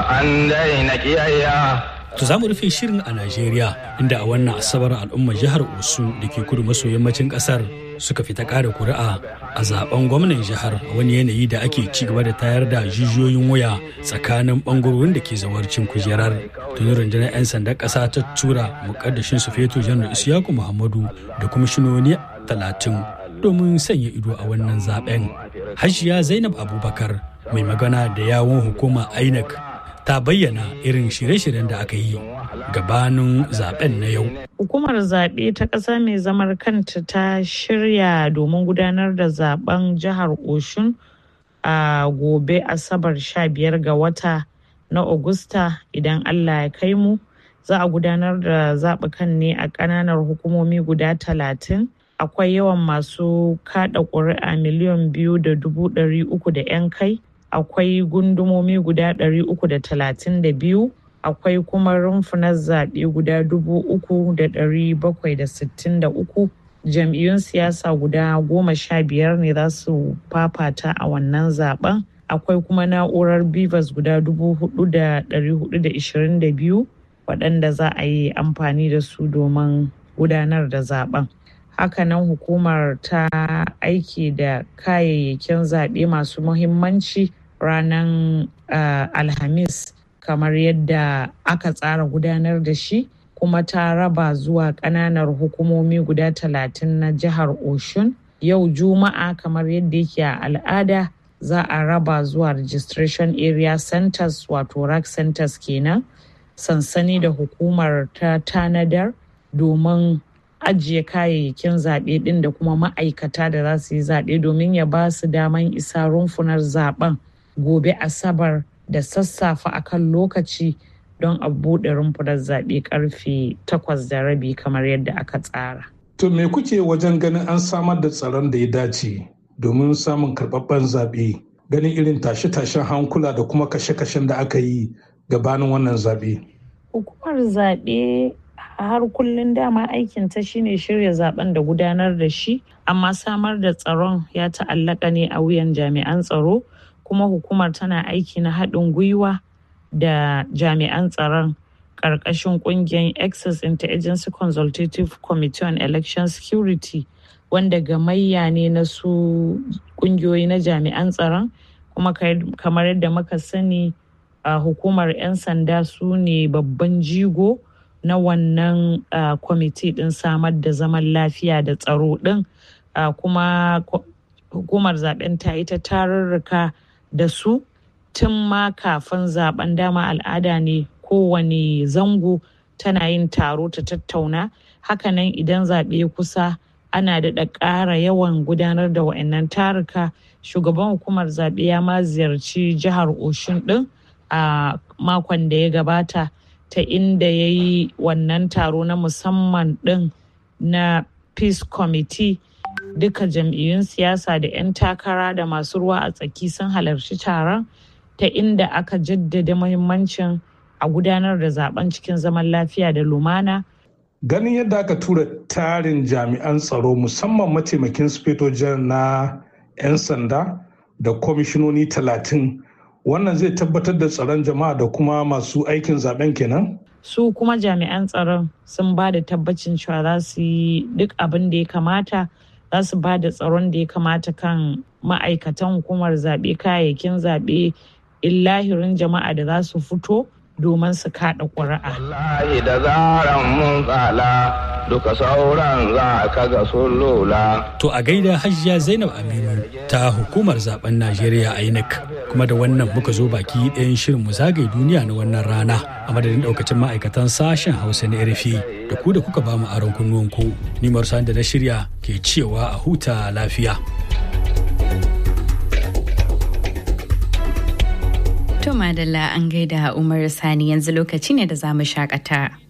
an daina kiyayya To za mu rufe shirin a Najeriya inda a wannan asabar al'ummar jihar Osun da ke kudu maso yammacin kasar suka fita ƙara kuri'a a zaben gwamnan jihar a wani yanayi da ake ci gaba da tayar da jijiyoyin waya tsakanin bangarorin da ke zawarcin kujerar. Tuni rundunar 'yan sandan ƙasa ta tura mukaddashin su feto janar Isiyaku Muhammadu da kwamishinoni talatin domin sanya ido a wannan zaben. Hajiya Zainab Abubakar mai magana da yawon hukuma INEC ta bayyana irin shirye-shiryen da aka yi gabanin zaben na yau. Hukumar zaɓe ta ƙasa mai zamar kanta ta shirya domin gudanar da zaben jihar Oshun a gobe Asabar 15 ga wata na Agusta idan Allah ya kai mu. Za a gudanar da zaɓukan ne a ƙananan hukumomi guda talatin. Akwai yawan masu kaɗa ƙuri'a miliyan biyu da dubu ɗari uku da 'yan kai. akwai gundumomi guda 332 akwai kuma rumfunan zaɓe guda 3,763 jam'iyyun siyasa guda goma sha biyar ne za su fafata a wannan zaben akwai kuma na'urar bivas guda 4,422 waɗanda za a yi amfani da su domin gudanar da zaben hakanan hukumar ta aiki da kayayyakin zaɓe masu muhimmanci ranar uh, alhamis kamar yadda aka tsara gudanar da shi kuma ta raba zuwa ƙananar hukumomi guda talatin na jihar oshun yau juma'a kamar yadda yake a al'ada za a raba zuwa registration area centers wato rack centers kenan sansani da hukumar ta tanadar domin ajiye kayayyakin zaɓe ɗin da kuma ma'aikata da za su yi zaɓe domin ya ba su daman isa rumfunar zaɓen gobe asabar da sassafe akan lokaci don a buɗe rumfunar zaɓe karfe takwas da rabi kamar yadda aka tsara. To me kuke wajen ganin an samar da tsaron da ya dace domin samun karɓaɓɓen zaɓe ganin irin tashe-tashen hankula da kuma kashe-kashen da aka yi gabanin wannan zaɓe? Hukumar zaɓe har kullum dama aikinta shine shirya zaben da gudanar da shi amma samar da tsaron ya ta'allaka ne a wuyan jami'an tsaro kuma hukumar tana aiki na haɗin gwiwa da jami'an tsaron ƙarƙashin ƙungiyar access interagency consultative committee on election security wanda gamayya ne na su ƙungiyoyi na jami'an tsaron kuma kamar yadda muka sani a hukumar 'yan sanda su ne babban jigo na wannan kwamiti ɗin samar da zaman lafiya da tsaro ɗin kuma hukumar zaben ta yi ta tarurruka da su tun ma kafin zaben dama al'ada ne kowane zango tana yin taro ta tattauna hakanan idan zaɓe kusa ana daɗa ƙara yawan gudanar da wa'annan taruka shugaban hukumar zaɓe ya ma ziyarci jihar oshun ɗin a makon da ya gabata ta inda ya yi wannan taro na musamman ɗin na peace committee duka jam'iyyun siyasa da 'yan takara da masu ruwa a tsaki sun halarci taron ta inda aka jaddada muhimmancin a gudanar da zaben cikin zaman lafiya da lumana ganin yadda aka tura tarin jami'an tsaro musamman mataimakin sufeto na 'yan sanda da kwamishinoni talatin wannan zai tabbatar da tsaron jama'a da kuma masu aikin zaben kenan su kuma jami'an tsaron sun ba da tabbacin cewa za su yi duk abin da ya kamata za su ba da tsaron da ya kamata kan ma'aikatan hukumar zaɓe kayayyakin zaɓe illahirin jama'a da za su fito domin su kaɗa ƙuri'a. Wallahi da zaran mun tsala duka sauran za ka ga sun lula. To a gaida hajiya Zainab Aminu ta hukumar zaben Najeriya INEC kuma da wannan muka zo baki ɗayan shirin mu zagaye duniya na wannan rana a madadin ɗaukacin ma'aikatan sashen Hausa na RFI da ku da kuka ba mu aron kunnuwanku ni Marsan da na shirya ke cewa a huta lafiya. To Madalla an gaida Umar Sani yanzu lokaci ne da za mu shakata.